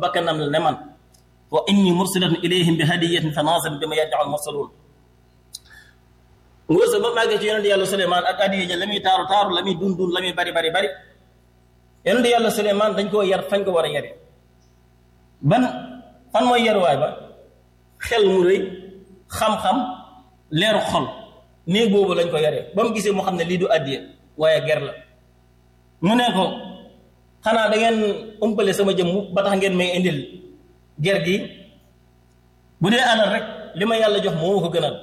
bakkanam la ne man wa inni mursilatun ilayhim bi hadiyatin fa naasir bi ma yad'u mursalun ngóor sa ba màggee ci yonente yàlla Suleymaan ak addiya ja la muy taaru taaru la muy dun dun la muy bari bari bari yonente yàlla Suleymaan dañ koo yar fañ ko war a yare ban fan mooy yaruwaay ba xel mu rëy xam-xam leeru xol néeg boobu lañ ko yaree ba mu gisee mu xam ne lii du addiya waaye ger la mu ne ko xanaa da ngeen umpale sama jëmm ba tax ngeen may indil ger gi bu dee alal rek li ma yàlla jox moo ma ko gënal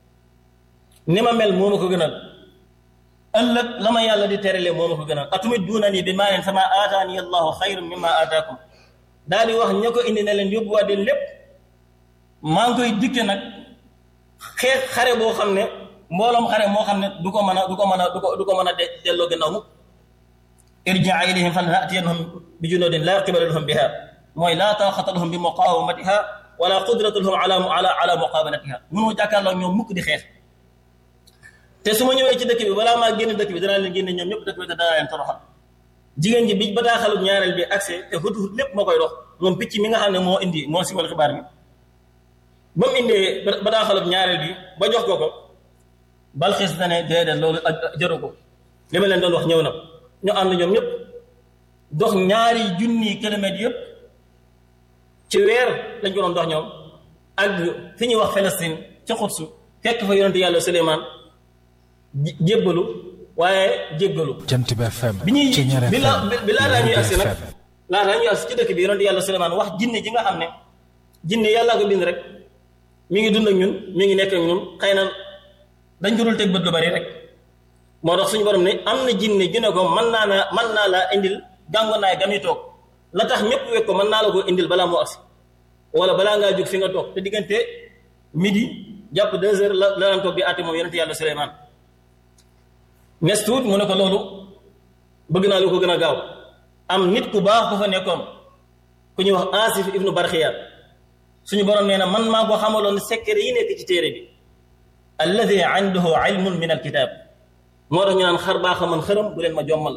ni ma mel moo ma ko gënal ëllëg la ma yàlla di terale moo ma ko gënal atumit duuna nii bi maa leen sama aataani allahu xayrun mimma aataakum daal di wax ña ko indi ne leen yóbbuwaat leen lépp maa ngi koy dikke nag xeex xare boo xam ne mbooloom xare moo xam ne du ko mën a du ko mën a du ko du ko mën a delloo gannaaw mukk irjaa ilayhim fa lanatiyannahum bi junudin laa qibala lahum biha mooy laa taaxata lahum bi muqawamatiha wala qudratu lahum ala ala ala muqabalatiha mënoo jàkkaarloo ñoom mukk di xeex te su ma ñëwee ci dëkk bi balaa maa génn dëkk bi danaa leen génne ñoom ñëpp dëkk bi te danaa leen toroxal jigéen ji bi bataaxalu ñaareel bi accès te hut hut lépp moo koy dox moom picc mi nga xam ne moo indi moo siwal xibaar bi ba mu indee bataaxalu ñaareel bi ba jox ko ko balxis na ne déedéet loolu jaru ko li ma leen doon wax ñëw na ñu ànd ñoom ñëpp dox ñaari junni kilomètres yëpp ci weer lañ ko doon dox ñoom ak fi ñuy wax Palestine ca Xudsu fekk fa yonente yàlla Suleymaan jébbalu waaye jéggalu Jant bi FM bi ñuy ci ñaar bi la FM bi laataa ñuy agsi nag FM laataa ñuy agsi ci dëkk bi yonente yàlla Suleymaan wax jinne ji nga xam ne jinne yàllaa ko bind rek mi ngi dund ak ñun mi ngi nekk ak ñun xëy na dañ ko dul teg bët lu bari rek moo tax suñu borom ne am na jinne ju ne ko mën naa la mën naa laa indil gàngonaay ga muy toog la tax ñëpp wekk ko mën naa la ko indil balaa moo agsi wala balaa ngaa jóg fi nga toog te diggante midi jàpp deux heures la la daan toog di àtte moom yonente yàlla Suleymaan nes tuut mu ne ko loolu bëgg naa lu ko gën a gaaw am nit ku baax ku fa nekkoon ku ñuy wax Asif ibnu Barxiya suñu borom nee na man maa ko xamaloon secret yi nekk ci téere bi alladi indahu ilmun min alkitab moo tax ñu naan xar baa xaman xërëm bu leen ma jommal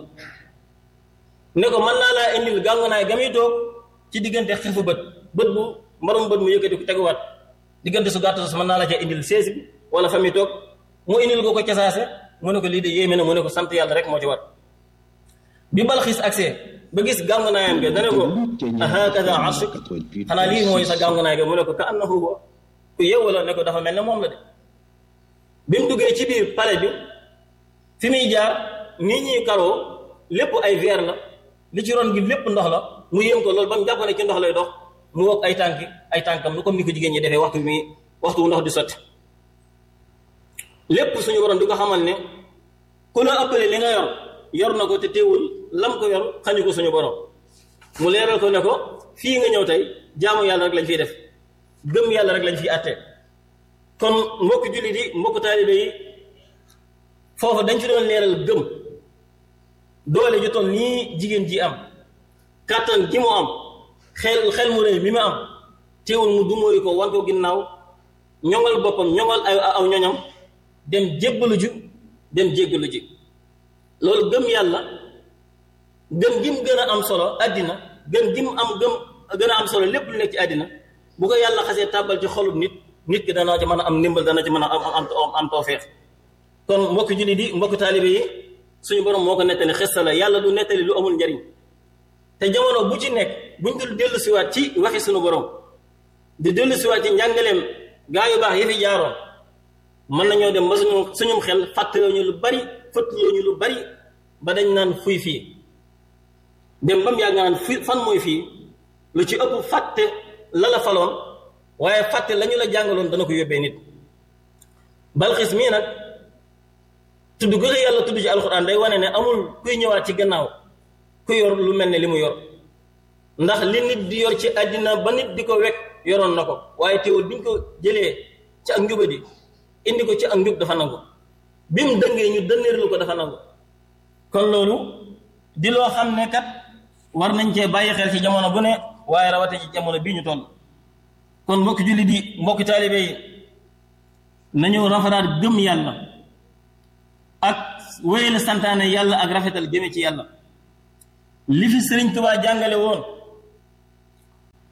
ne ko mën naa laa indil gàngunaay ga muy toog ci diggante xifu bët bët bu mbarum bët mu yëkkati ko teguwaat diggante su gàtt su mën naa la ca indil seesi bi wala fa muy toog mu indil ko ko casaase mu ne ko lii de yéeme na mu ne ko sant yàlla rek moo ci war bi balxiis accès ba gis gàngunaayam ga dane ko ahakada arshuk xanaa lii mooy sa gàngunaay ga mu ne ko ka annahu huwa ku yeewu la ne ko dafa mel ne moom la de bi mu duggee ci biir palais bi fi muy jaar nii ñuy karoo lépp ay verre la li ci ron gi lépp ndox la mu yéem ko loolu ba mu jàpp ne ci ndox lay dox mu wokk ay tànki ay tànkam lu comme ni ko jigéen ñi defee waxtu bi muy waxtu wu ndox di sotti lépp suñu borom di ko xamal ne ku la ëppale li nga yor yor na ko te teewul lam ko yor xañu ko suñu borom mu leeral ko ne ko fii nga ñëw tey jaamu yàlla rek lañ fiy def gëm yàlla rek lañ fiy àtte kon mbokk jullit yi mbokk taalibe yi foofu dañ ci doon leeral gëm doole ju toll nii jigéen ji am kàttan gi mu am xel xel mu rëy mi mu am teewul mu dumóoyu ko wan ko ginnaaw ñoŋal boppam ñoŋal ay aw ñoñam dem jébbalu ju dem jéggalu ji loolu gëm yàlla gëm gi mu gën a am solo àddina gëm gi mu am gëm gën a am solo lépp lu nekk ci àddina bu ko yàlla xasee tàbbal ci xolub nit nit ki dana ci mën a am ndimbal dana ci mën a am am am toofeex kon mbokk jullit yi mbokk taalibe yi suñu borom moo ko nettali xista la yàlla du nettali lu amul njariñ te jamono bu ci nekk buñ dul dellu siwaat ci waxi suñu borom di dellu siwaat ci njàngaleem gaa yu baax yi fi jaaroon mën nañoo dem ba suñu suñum xel fàttaloo ñu lu bari fëttaloo ñu lu bari ba dañ naan fuy fii dem ba mu yàgg naan fi fan mooy fii lu ci ëpp fàtte la la faloon waaye fàtte la ñu la jàngaloon dana ko yóbbee nit balxis mii nag tudd ko yàlla tudd ci alxuraan day wane ne amul kuy ñëwaat ci gannaaw ku yor lu mel ne li mu yor ndax li nit di yor ci àddina ba nit di ko wekk yoroon na ko waaye teewul biñ ko jëlee ci ak njubadi indi ko ci ak njub dafa nangu bi mu dëngee ñu dënneerlu ko dafa nangu kon loolu di loo xam ne kat war nañ cee bàyyi xel ci jamono bu ne waaye rawate ci jamono bii ñu toll kon mbokki julli di mbokki taalibe yi nañu rafetaat gëm yàlla ak wéyal santaane yàlla ak rafetal jëme ci yàlla li fi sëriñ Tuubaa jàngale woon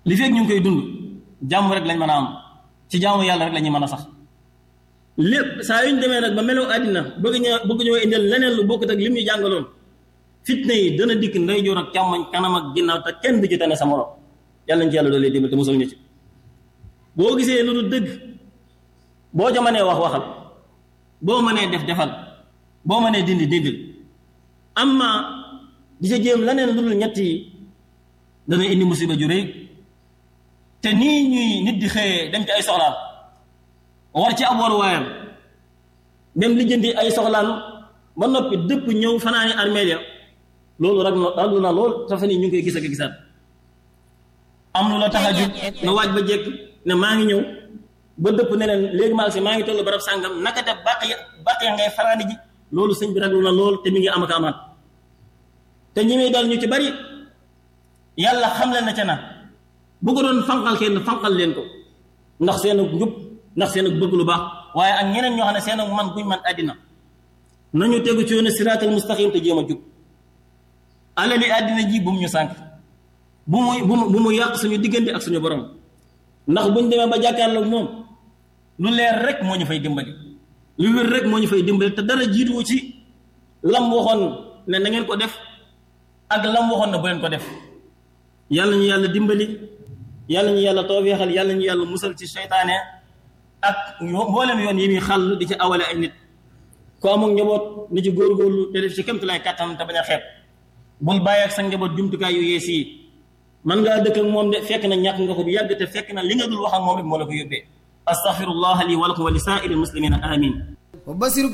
li fekk ñu ngi koy dund jàmm rek lañ mën a am ci jaamu yàlla rek la ñuy mën a sax lépp saa yu ñu demee nag ba meloo àddina bëgg ñoo bëgg ñoo indil leneen lu bokkut ak lim ñu jàngaloon fitna yi dana dikk ndeyjoor ak càmmoñ kanam ak ginnaaw te kenn du ci tane sa morom yàlla ñu ci yàlla doolee dimbal te mosal ñu ci boo gisee lu dul dëgg boo ca mënee wax waxal boo mënee def defal boo mënee dindi dindil amma di sa jéem leneen lu dul ñett yi dana indi musiba ju rëy te nii ñuy nit di xëyee dem ci ay soxlaam war ci ab waruwaayam dem lijjanti ay soxlaam ba noppi dëpp ñëw fanaani armeel ya loolu rek raglu na lool te fa nii ñu ngi koy gis ak gisaat am lu la tax a jug nga waaj ba jekk ne maa ngi ñëw ba dëpp ne leen léegi maa ngi si maa ngi toll barab sàngam naka def bàq ya bàq ya ngay fanaani ji loolu sëñ bi raglu na lool te mi ngi am ak amaat te ñi muy dal ñu ci bari yàlla xam leen na ca na bu ko doon fanqal kenn fanqal leen ko ndax seen njub ndax seen bëgg lu baax waaye ak ñeneen ñoo xam ne seen man guñ man àddina nañu tegu ci yoonu siraatal mustaqim te jéem a jub alali àddina ji bu mu ñu sànq bu mu bu mu bu mu yàq suñu diggante ak suñu borom ndax buñ demee ba jàkkaarloog moom lu leer rek moo ñu fay dimbali lu wér rek moo ñu fay dimbali te dara jiituwu ci lam waxoon ne na ngeen ko def ak lam waxoon ne bu leen ko def yàlla ñu yàlla dimbali yàlla ñu yàlla tawfeexal yàlla ñu yàlla musal ci seytaane ak mboolem yoon yi muy xàll di ci awale ay nit ku amul njaboot ni ci góorgóorlu te def ci kémtulaay kàttan te bañ a xeeb bul bàyyi ak sa njaboot jumtukaay yu yees yi man ngaa dëkk ak moom de fekk na ñàkk nga ko bu yàgg te fekk na li nga dul wax ak moom rek moo la ko yóbbee astaghfirullah li wa lakum wa li saa'iril muslimina amin